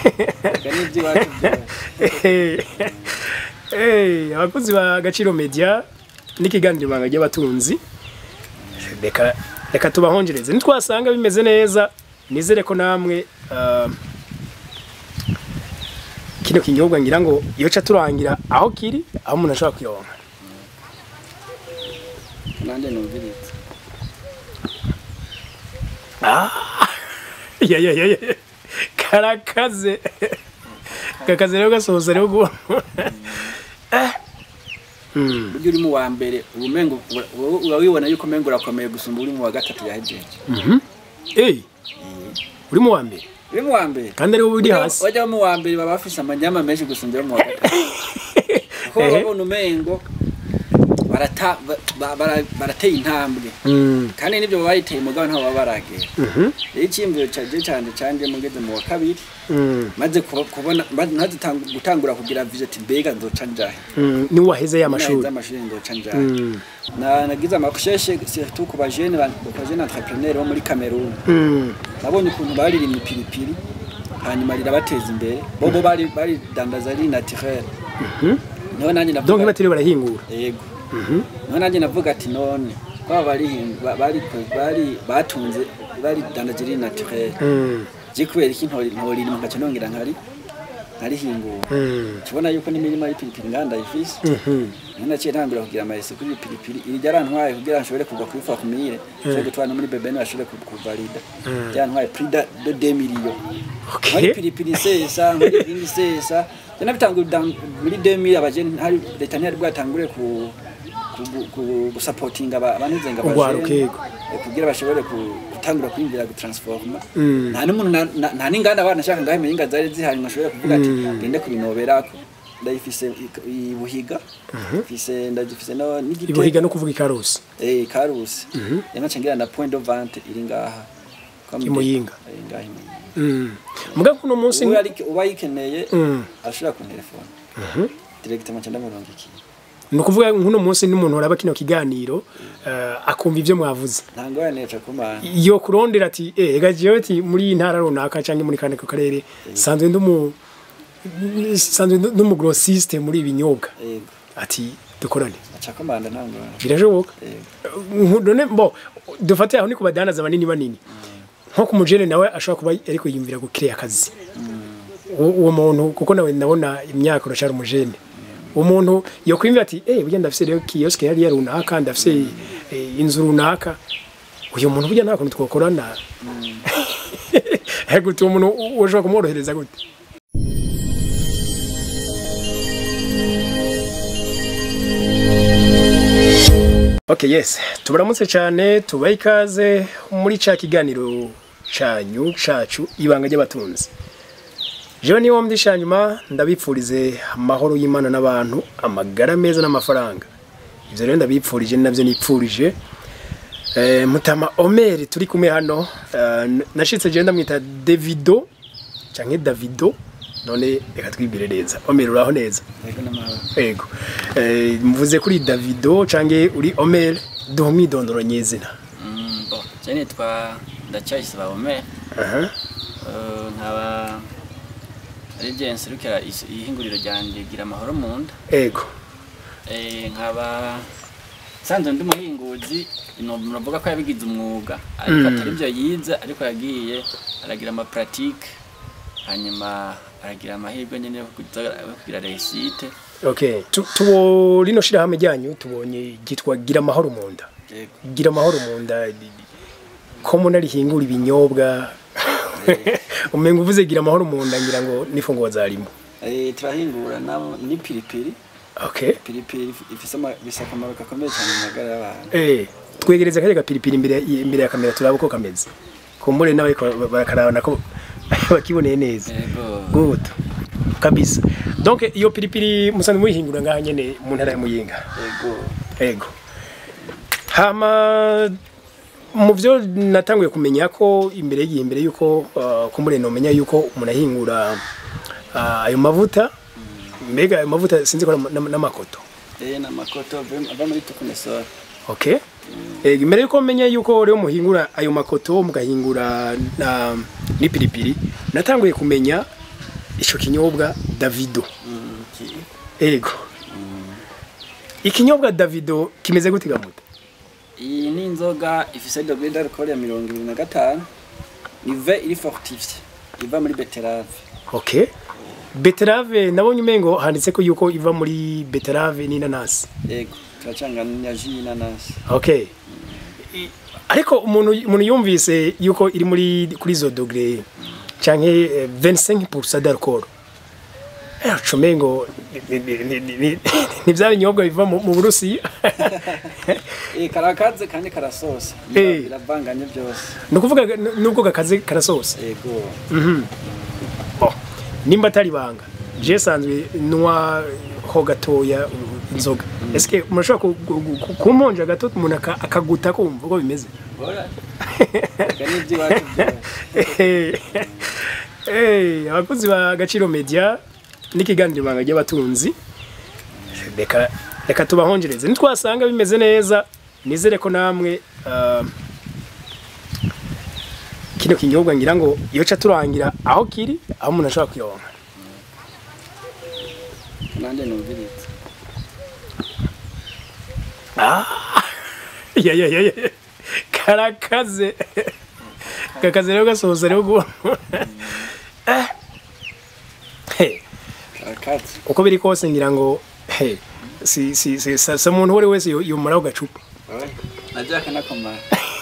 Ega n'iby'iwacu byose. Eh, abakozi ba Gaciro Media n'ikiganiro banga ry'abatunzi reka reka tubahongereze nitwasanga bimeze neza nizere ko namwe ah, kino kinyobwa ngira ngo iyo ca turangira aho kiri aho umuntu ashobora kuyoba nanjye numviritse ya ya ya ya karakaze gakaze rero gasohoza rero gu burya uri mu wa mbere ubumengo wowe uba wibona yuko umengo urakomeye gusumba uri mu wa gatatu yahejeje eh uri mu wa mbere uri mu wa mbere kandi ariwo uri hasi bajya mu wa mbere baba bafise amanyama menshi gusumba uri mu wa gatatu kuko Ehe. babona umengo barata- ba- ba- bara- barateye intambwe Mm, kandi n'ibyo baba bayiteye mugabo ntabwo baba baragera mhm, rero icyiyumviro cyaje cyane cyanjye mugeze mu wa kabiri mm, maze kuba- kubona maze maze tang- gutangura kugira visiti mbega nzoca njahe mm, ni waheze y'amashuri naheze amashuri nzoca njahe Mm, Na- nagize amakusheshe surtout ku bajene ba- ku bajene entrepreneur bo muri Cameroon mm, nabonye ukuntu baririmye ipiripiri hanyuma rirabateza imbere bobo bari bari dandaza ari naturel niho nanjye donc navuga batiriwe barahingura yego Mhm, niho nanjye navuga ati none baba bari bari bari batunze bari dandaza ari naturel mm, je kubera iki ntori ntori mu gace nongera nkari narihingura mm, tubona yuko n'imirima y'ipiripiri nganda ifise mhm, Nina naciye ntangura kugira amayesi kuri pilipili iri ryarantwaye kugira nshobore kuva kuri famille nshobore gutwara no muri bebeni bashobore ku- kuvalida ryarantwaye prix de de 2 millions muri okay pilipili sesa muri ibindi sesa jana bitangura muri 2000 abajeni hari leta ntiyari bwatangure ku ku- ku- gusapotinga aba- abantuzenga Urwaruka, yego. kugira bashobore ku- gutangura kwiyumvira gutransforma Mm. nta n'umuntu na- na- nta n'inganda abana nshaka ngaho imenga zari zihari ngo ashobore kuvuga ati ngende kubinoberako ndayifise i- i Buhiga mfise ndagifise no n'igitego ibuhiga no kuvuga ikarusi eh Karusi yanace ngira na point de vente iri ngaha Kwa I Muyinga. Eh, ngaha i Muyinga Mm. muga kuno munsi ubu ari uba yikeneye Mm. ashobora ku telefone directement cyenda mirongo iki ni ukuvuga nk'uno munsi n'umuntu uraba kino kiganiro eh, akumva ibyo mwavuze ntango yaneca kumana iyo kurondera ati eh ega jewe ati muri iyi ntara runaka cyangwa muri kane ku karere sanzwe ndumu sanzwe ndumu grossiste muri ibinyobwa yego ati dukorane aca kumanda ntango birashoboka yego Nku- none bo dufate aho ni ku badanaza banini banini nko ku mujene nawe ashobora kuba ariko yiyumvira gukiriya akazi uwo uwo muntu kuko nawe ndabona imyaka urashara umujene umuntu yokwimvira ati eh burya ndafise rero kioske hariya runaka ndafise eh, inzu runaka uyu muntu burya nta kuntu twakorana gute uwo muntu u- ushobora kumworohereza gute Okay, yes. Tubaramutse cyane, tubaye ikaze muri ca kiganiro canyu cacu ibanga ry'abatunzi. Jewe niwo mdishanyuma ndabipfurize amahoro y'Imana n'abantu, amagara meza n'amafaranga. Ivyo rero ndabipfurije ni navyo nipfurije. Eh, Mutama Omer turi kumwe hano, eh, nashitse je ndamwita Davido canke Davido none reka twibwire neza. Omer uraho neza? yego n'amahoro Ego. Eh, mvuze kuri Davido canke uri Omer duha umwidondoro nyezina. Mm, bo je nitwa ndacyayisaba Omer Aha. Eh, nkaba ari je nserukira is- ihinguriro ryanjye gira amahoro mu nda Ego. Eh, nkaba sanzwe ndi umuhinguzi no- muravuga ko yabigize umwuga ariko atari byo yize ariko yagiye aragira ama pratique hanyuma aragira amahirwe nyene yo kuza yo kugira réussite Okay. Tu- Tubo rino shirahamwe ryanyu tubonye gitwa gira amahoro mu nda. yego Gira amahoro mu nda. Ko muna rihingura ibinyobwa. Umenga uvuze gira amahoro mu nda ngira ngo nifungwa zarimo. eh turahingura nabo ni pilipili Okay. pilipili if- ifise ama- ifise akamaro gakomeye cyane mu magara y'abantu Eh, twegereze kare gapiripiri imbere imbere ya kamera turaba uko kameze. Kumbure nawe barakarabana ko bakiboneye neza. yego Good. Kabisa. Donc iyo piripiri musanzwe muyihingura ngaha nyene mu ntara ya Muyinga. yego Ego. Hama mu byo natanguye kumenya ko imbere y'igihe imbere yuko uh, kumbure nomenya yuko umuntu ahingura uh, ayo mavuta mbega ayo mavuta sinzi ko ari ama- n'amakoto eh n'amakoto ava- ava muri tukunesora okay Ego, imbere yuko menya yuko rero muhingura ayo makoto mugahingura na n'ipiripiri natanguye kumenya ico kinyobwa davido Mm, ki- ego ikinyobwa davido kimeze gute gamuta iyi ni inzoga ifise degré d'alcool ya mirongo ibiri na gatanu ive iri fortifiye iva muri beterave okay beterave nabonye umengo handitse ko yuko iva muri beterave n'inanasi yego turacanganya ji y'inanasi okay I- ariko umuntu umuntu yumvise yuko iri muri kuri izo dogere canke eh, 25% d'alcool eh umengo ni- ni- ni- ni- ni- ni bya binyobwa biva mu mu Burusiya Eh, karakaze kandi karasosa Eh. biravanganye byose ni ukuvuga n- nubwo gakaze karasosa yego Oh, nimba atari banga je sanzwe nywa ho gatoya uh, inzoga eske murashobora ku- ku- ku- kumponja gato umuntu aka- akaguta kumva uko bimeze Ega ni iby'iwacu byose Eh, abakozi ba Gaciro Media n'ikiganiro ibanga ry'abatunzi reka reka tubahongereze nitwasanga bimeze neza nizere ko namwe ah, kino kinyobwa ngira ngo iyo ca turangira aho kiri aho umuntu ashobora kuyoba nanjye numvirize ya ya ya ya karakaze gakaze rero gasohoza rero gu Eh. Hey. karakaze uko biri kose ngira ngo he si si si sa, sa muntu uwo ari wese yo- yomaraho gacupa najya kanakomara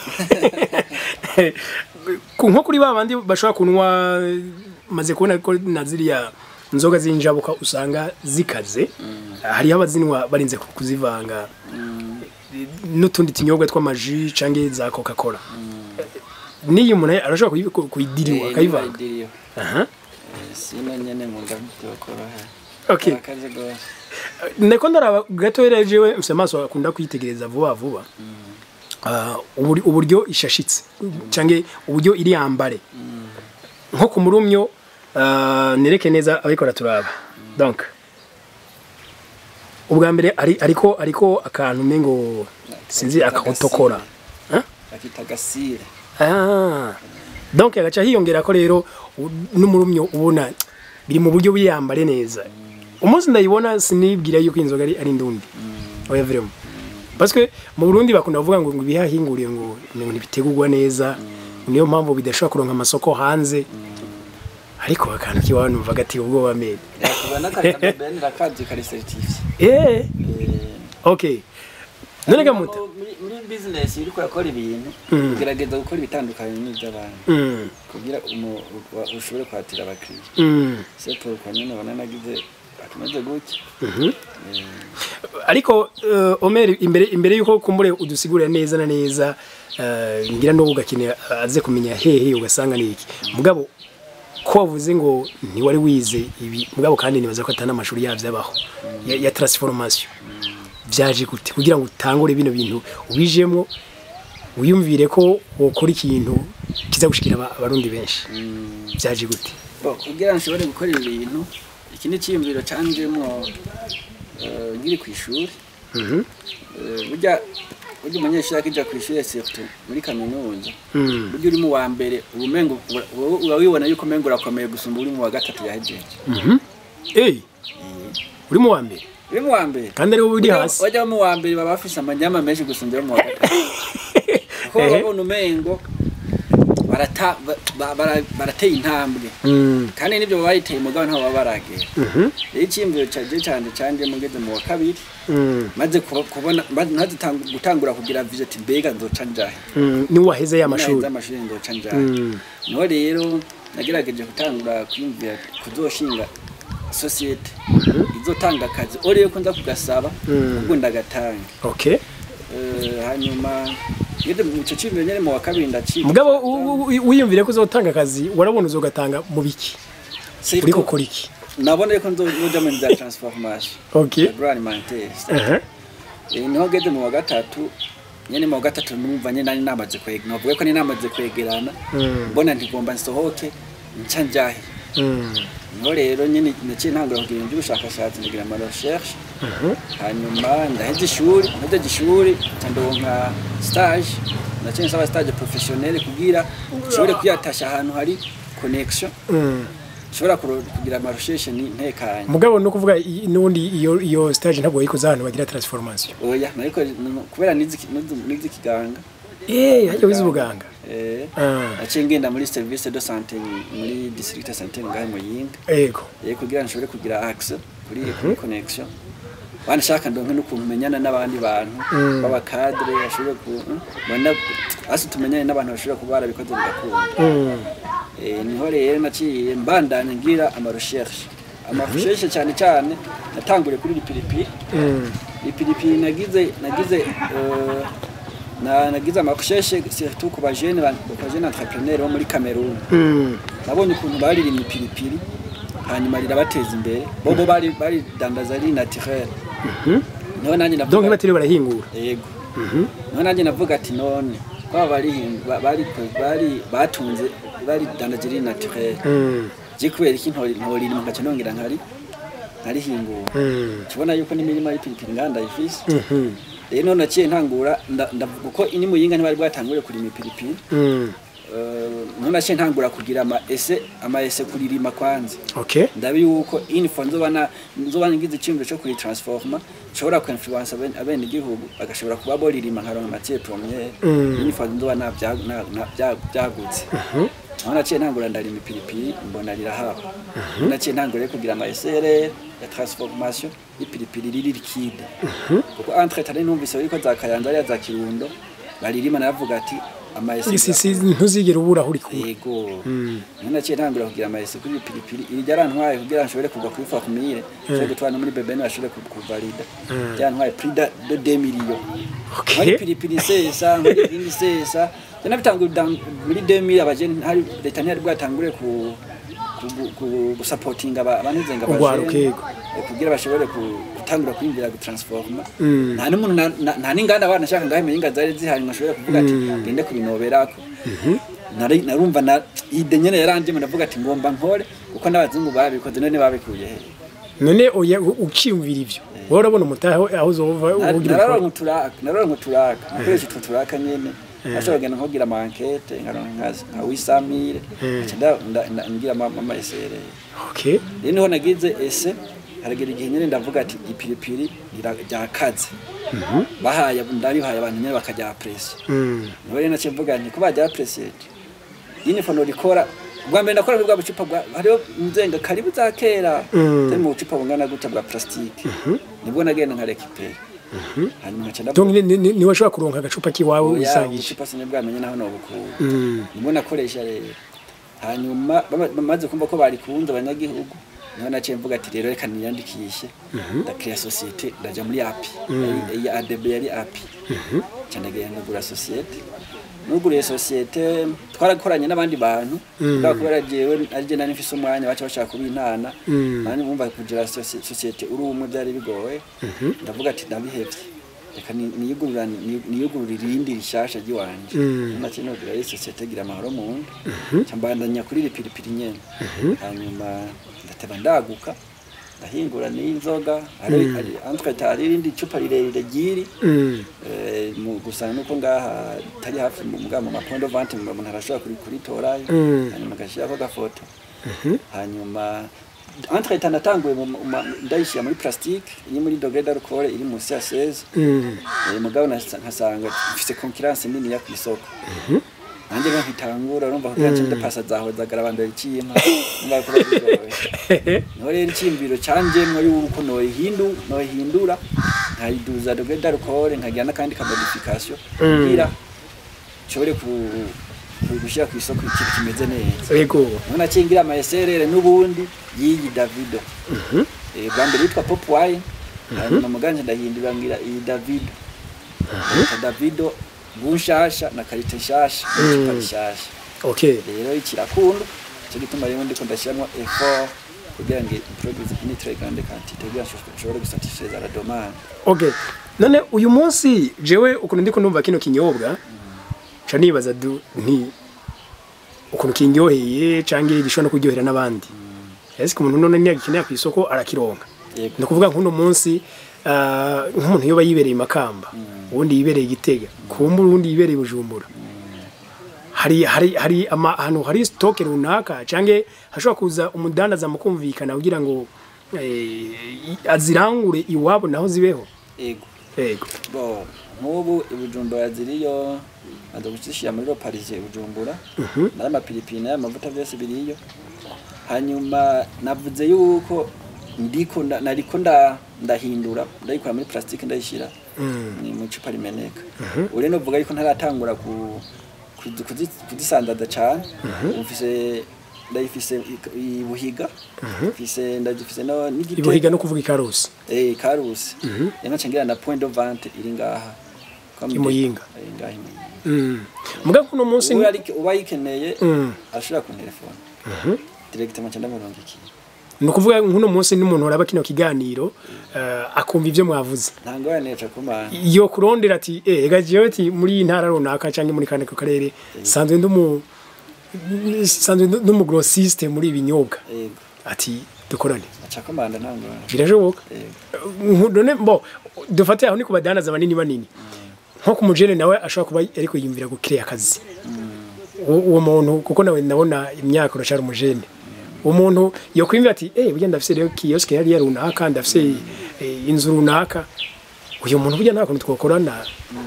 Ku- nko kuri ba bandi bashobora kunywa maze kubona ko na ziriya nzoga z'injabuka usanga zikaze hariho abazinywa barinze ku- kuzivanga n'utundi tunyobwa tw'amaji canke za coca cola n'iyo umuntu arashobora kuyi- ku- kuyidiriwa akayivanga akayivanga aha sino nyene nkunda byokoroha okay karakaze rwose nako ndaraba gato rero jewe mfise amaso akunda kwitegereza vuba vuba Ah, uburi- uburyo ishashitse canke uburyo iri yambare nko ku murumyo ah, nereke neza abikora turaba donc ubwa mbere ari ariko ariko akantu mengo sinzi akawutokora bakita gasire Ah, donc agaca hiyongera ko rero u- n'umurumyo ubona biri mu buryo bwiyambare neza umunsi ndayibona sinibwira yuko inzoga ari ari indundi oya vraiment parce que mu Burundi bakunda kuvuga ngo ngo ibihahinguriye ngo ngo ntibitegurwa neza niyo mpamvu bidashobora kuronka amasoko hanze ariko akantu kiwawe numva gati ubwoba mede yakuba n'akazi bene rakazi kari certifiye eh okay none gamuta muri muri business uri kurakora ibintu Mm. ugerageza gukora ibitandukanye n'iby'abandi mm kugira umu- wa- ushobore kwatira abakiriya mm c'est pour kwa nyine ubona nagize akameze gutya mhm ariko uh, Omer imbere imbere yuko kumbure udusigurira neza na neza uh, ngira no ugakenera aze kumenya hehe ugasanga ni iki mugabo ko wavuze ngo ntiwari wize ibi mugabo kandi nibaza ko atana amashuri yavyo abaho ya, ya transformation vyaje gute kugira ngo utangure bino bintu ubijemwo wiyumvire ko wokora ikintu kiza gushikira aba- abarundi benshi vyaje gute Bo, kugira nshobore gukora ibi bintu iki ni icyiyumviro canjemwo eh, nkiri ku ishuri mhm Eh, burya burya umunyeshuri akija ku ishuri surtout muri kaminuza mm. burya uri mu wa mbere ubumengo wowe uba wibona yuko umengo urakomeye gusumba uri mu wa gatatu yahejeje mhm eh uri mu wa mbere uri mu wa mbere kandi ari wowe uri hasi bajya mu wa mbere baba bafise amanyama menshi gusumba yo mu wa gatatu kuko Ehe. babona umengo barata ba- ba- bara- barateye intambwe mm. kandi nibyo baba bayiteye umugabo ntabwo baba baragera mhm rero icyiyumviro canje canje canje mugeze mu wa kabiri mm. maze kuba- kubona maze maze tang- gutangura kugira vision ati mbega nzoca njahe Mm, ni waheze ya mashuri Naheze amashuri nzoca njahe Mm, niho rero nagerageje gutangura kwiyumvira kuzoshinga sosiyete izotanga akazi ore yuko nza kugasaba Mm. ubwo ndagatanga okay Eh, hanyuma ngeze mu cyo cyumviro nyene mu wa kabiri ndaciga mugabo u- u- wiyumvire ko uzotanga akazi warabona uzogatanga mu biki Siko- uri gukora iki nabona yuko nzoja mu za transformation okay agroalimentaire aha Eh, niho ngeze mu wa gatatu nyene mu wa gatatu numva nyene nari namaze kwegera navuga ko nari namaze kwegerana Mm, mbona ntigomba nsohoke nca njahe mm, niho rero nyene naciye ntangura kugira ibintu by'ubushakashatsi ndagira ama recherche mhm, hanyuma ndaheze ishuri ndahejeje ishuri nca ndonka stage naciye nsaba stage professionnelle kugira nshobore kuyatasha ahantu hari connection mm, nshobora kuro- kugira amarusheshe ni ntekanye mugabo no kuvuga i- n'ubundi iyo iyo stage ntabwo wayikoze ahantu bagira transformation oya nariko n- kubera nizi nizi- nizi kiganga eh hajya wize ubuganga eh ah naciye ngenda muri service de santé muri district de santé ngahe muyinga ego eh kugira nshobore kugira access kuri kuri connection wanashaka ndonke n'ukuntu menyana n'abandi bantu b'abakadre bashobore ku bana hasi tumenyane n'abantu bashobora kuba barabikoze bigakunda mm. Eh, niho rero naciye mbandanya ngira amarecherche amarecherche cyane cyane natanguriye kuri lipiripiri Mm. lipiripiri nagize nagize eh, na nagize amarecherche surtout ku bajene ku bajene entrepreneur bo muri Cameroon Mm. nabonye ukuntu baririmye ipiripiri hanyuma rirabateza imbere bobo bari bari dandaza ari naturel niho nanjye donc navuga batiriwe barahingura yego niho nanjye navuga ati none kwaba bari bari bari batunze bari dandaza ari naturel Mm. je kubera iki ntori ntorira ngaca nongera nkari nkarihingura Mm. tubona yuko n'imirima y'ipiripiri nganda ifise Mhm. rero none naciye ntangura nda- ndavuga uko ini muyinga ntibari bwatangure kurima ipiripiri Mm. Eh, none naciye ntangura kugira ama ese ama ese kuririma kwanza okay ndabi yuko info nzoba na nzoba ngize icyumviro cyo kuri transforma nshobora ku influence aben abene igihugu bagashobora kuba boririma nkaronka matière première Mm. info nzoba na bya na- na- bya- byagutse aho naciye ntangura ndarima ipiripiri mbona rirahaba aho naciye ntangura rero kugira ama SRR ya transformation y'ipiripiri riri liquide kuko entre tane numvise ariko za kayanza ariya za kirundo baririma naravuga ati ama isi SRR si ntuzigera ubura aho uri kuba yego Mm. none naciye ntangura kugira amayesi kuri pilipili iri ryarantwaye kugira nshobore kugwa kuri famille nshobore gutwara no muri bebe bashobore ku- kuvalida ryarantwaye prix de de 2 millions okay muri pilipili sesa muri ibindi sesa jana bitanguye dan- muri 2000 abajene hari leta ntiyari bwatangure ku ku- ku- gusapotinga aba- abantuzenga Urwaruka, abajene, yego. eh, kugira bashobore ku- gutangura kwinjira gutransforma Mm. nta n'umuntu na- na- nta n'inganda abana nshaka ngaho imenye zari zihari ngo ashobore kuvuga ati ngende kubinoberako Nari- narumva na ide nyene yarandimo ndavuga ati ngomba nkore kuko n'abazungu babikoze none babikuye he none oya u- ukiyumvira ivyo wowe urabona umutahe aho aho uzova Na- ugira nararonka ukora uturaka nararonka uturaka nakoresha utwo turaka nyene ashobora kugenda nkogira amankete nkaronka nka- nka wisamire nca nda- nda- nda- ngira ama ama esere okay rero niho nagize ese haragera igihe nyene ndavuga ati ipiripiri rira- ryakaze bahaye ndarihaye abantu nyene bakarya presi Mm. niho rero naciye mvuga nti ko barya presi yini fono rikora bwa mbere ndakora muri bwa bucupa bwa hariho nzenga karibu za kera Mm. zari mu bucupa bungana gutya bwa plastike nibwo nagenda nka rekipera hanyuma nkaca ndavuga donc ni- ni- ni- niwe washobora kuronka agacupa k'iwawe oya wisangije ubucupa sinibwamenye naho nobukura Mm. nibwo nakoresha rero hanyuma bama- bamaze kumva ko barikunze abanyagihugu niho naciye mvuga ati rero reka niyandikishe ndakira sosiyete ndaja muri api iyi adb yari api nca ndagenda ngura sosiyete nuguriye sosiyete twarakoranye n'abandi bantu kubera kubera jewe arije nari mfise umwanya baca bashaka kubintana Mm. nani bumva kugira sosi- sosiyete uri umwe byari bigoye ndavuga ati ndabihevye reka ni- niyugurura ni- niyugurura irindi rishasha ry'iwanje Mm. naciye nugurira iyi sosiyete gira amahoro mu nda nca mbandanya kuri ripiripiri nyene hanyuma ndateba ndaguka ndahingura n'inzoga hari hari- entwete hari irindi cupa rirerire ryiri Mm. Eh, mu gusa nuko ngaha tari hafi mu mga mu mapondo vente mu umuntu arashobora kuri kuritorayo Mm. hanyuma agashyiraho agafoto hanyuma entretien natanguye mu- mu- ma- ndayishyira muri plastique iri muri dogre d'alcool iri munsi ya 16 Mm. Eh, mugabo nasa- nkasanga mfise concurrence nini ya ku isoko nanjye rero nkitangura urumva kugira ngo ndapasa zahozagara abantu ikiyima numva ko bigoye niho rero icyiyumviro canjemwo yuko noyihindu noyihindura nkayiduza dogre d'alcool nkagira n'akandi ka modification kugira nshobore ku ku- gushyira ku isoko ikintu kimeze neza Ego. niho naciye ngira ama SRR n'ubundi y'iyi Davido Eh, bwa mbere yitwa Pop Wine hanyuma muganje ndahindura ngira iyi Davido Yitwa Davido bunshasha na karite nshasha n'icupa rishasha Okay. rero ikirakunda cyo gituma rero ndiko ndashyiramo effort kugira ngo produce une très grande quantité kugira ngo nshobore gusatisfaiza la demande Okay. None uyu munsi jewe ukuntu ndiko ndumva kino kinyobwa ca nibaza du nti ukuntu kinyoheye canke gishobora no kuryohera n'abandi. Ese umuntu none niya gikeneye ku isoko arakironka. yego Ni ukuvuga nk'uno munsi ah, nk'umuntu yoba yibereye i Makamba, uwundi yibereye i Gitega, kumbura uwundi yibereye i Bujumbura. hari hari hari ama- ahantu hari stock runaka canke hashobora kuza umudandaza mukumvikana kugira ngo eh, azirangure iwabo naho zibeho ego yego bo nk'ubu ibujumbura ziriyo maze kuzishyira muri roparije ibujumbura nayo amapiripiri nayo amavuta byose biriyo hanyuma navuze yuko ndiko nda- nariko nda- ndahindura ndayikora muri plastique ndayishyira ni mu icupa rimeneka uri novuga yuko ntaratangura ku kuzi- kuzi- kuzisandaza cyane mfise ndayifise i- ibuhiga mfise ndagifise no n'igitego ibuhiga no kuvuga ikarusi Eh, karusi. Yana changira na point de vente iri ngaha. Comme I Muyinga. Eh, ngaha i Muyinga. Mm. muga kuno munsi Ubu ari uba yikeneye Mm. ashobora ku telefone. Directement cyanda murongo iki. ni ukuvuga nk'uno munsi n'umuntu uraba kino kiganiro eh, akumva ibyo mwavuze Nta ngorane ca kumana. yo kurondera ati eh ega jewe ati muri iyi ntara runaka canke muri kane ku karere sanzwe ndumu sanzwe ndumu grossiste muri ibinyobwa Yego. ati dukorane Aca kumana nta ngorane. birashoboka Yego. Nku- none bo dufate aho ni ku badandaza banini banini nko ku mujene nawe ashobora kuba ariko yiyumvira gukiriya akazi uwo uwo muntu kuko nawe ndabona imyaka urashara umujene uwo muntu yokwimvira ati eh burya ndafise rero kioske yari runaka ndafise eh, inzu runaka uyu muntu burya nta kuntu twakorana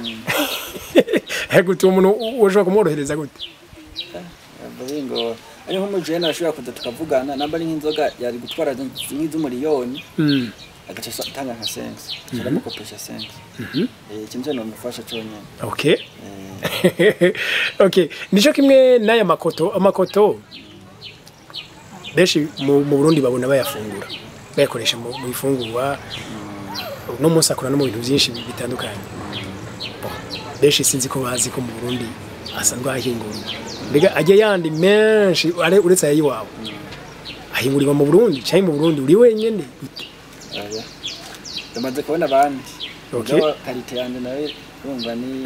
gute uwo muntu ushobora kumworohereza gute Baringo ari nk'umujene ashobora kuza tukavugana namba ari nk'inzoga yari gutwara nk'iz'umuriyoni Mm. agaca asa- atanga nka sense. Turamukopesha sense. Eh, ikintu cyo nomufasha cyonyine. okay Eh, okay nico kimwe n'aya makoto amakoto benshi mu mu Burundi babona bayafungura bayakoresha mu mu ifungurwa no munsi akora no mu bintu byinshi bi- bitandukanye Bon, benshi sinzi ko bazi ko mu Burundi asanzwe ahingurwa mbega ajya yandi menshi are uretse ayiwabo ahingurirwa mu Burundi cyangwa mu Burundi uri wenyene gute oya. Tumaze kubona abandi. Okay. Mugabo karite yanjye nawe urumva ni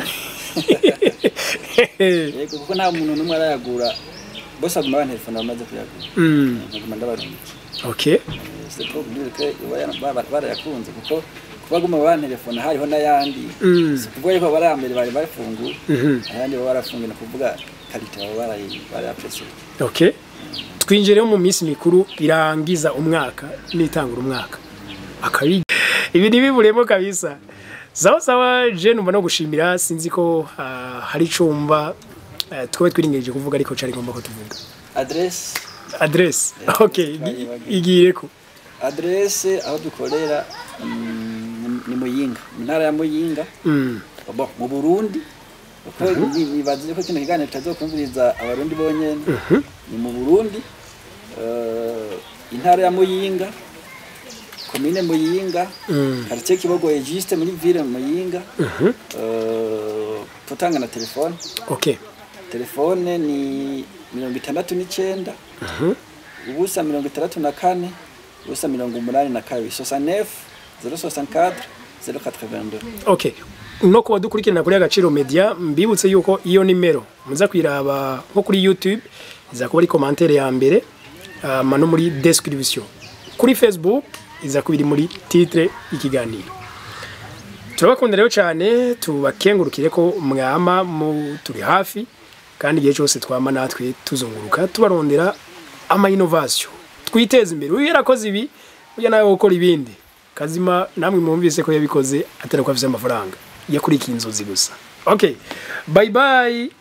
yego kuko nta muntu n'umwe arayagura bose aguma bantelefone bamaze kuyagura Mm, nkaguma ndabarungika okay c'est pour dire que iba bara- barayakunze kuko kuba aguma bantelefone hariho n'ayandi Mm. si ukuvuga yuko bari mbere bari bafunguye Mhm. ayandi baba barafunguye ni ukuvuga karite baba barayi- barayapuresiye okay twinjireho mu minsi mikuru irangiza umwaka n'itangura umwaka akabi ibi ntibiburemo kabisa sawa sawa je numva no gushimira sinzi ko ah, hari icumba uh, twobe twiringeje kuvuga ariko cari ngomba ko tuvuga adresse adresse Yeah, okay twari igi- bagiye. igireko adresse aho dukorera mm, ni muyinga mu ntara ya muyinga mm. Bon, mu Burundi kuko ni- nibaze ko kino kiganiro kitazokumviriza abarundi bonyene ni mu Burundi eh, intara ya Muyinga komine Muyinga Mm. quartier Kibogoye juste muri ville Muyinga eh, tutanga na telefone okay telefone ni mirongo itandatu n'icenda ubusa mirongo itandatu na kane ubusa mirongo umunani na kabiri soixante-neuf zero soixante-quatre zero quatre-vingt-deux okay no kuba dukurikirana kuri agaciro media mbibutse yuko iyo nimero muza kwiraba nko kuri youtube iza kuba ari commentaire ya mbere ama no muri description kuri facebook iza kuba iri muri titre y'ikiganiro turabakunda rero cyane tubakengurukire ko mwama mu turi hafi kandi igihe cyose twama natwe tuzunguruka tubarondera ama innovation twiteze imbere uyu yarakoze ibi ujya nawe gukora ibindi kazima namwe mwumvise ko yabikoze atari ko afite amafaranga yakurikiye inzozi gusa okay bye bye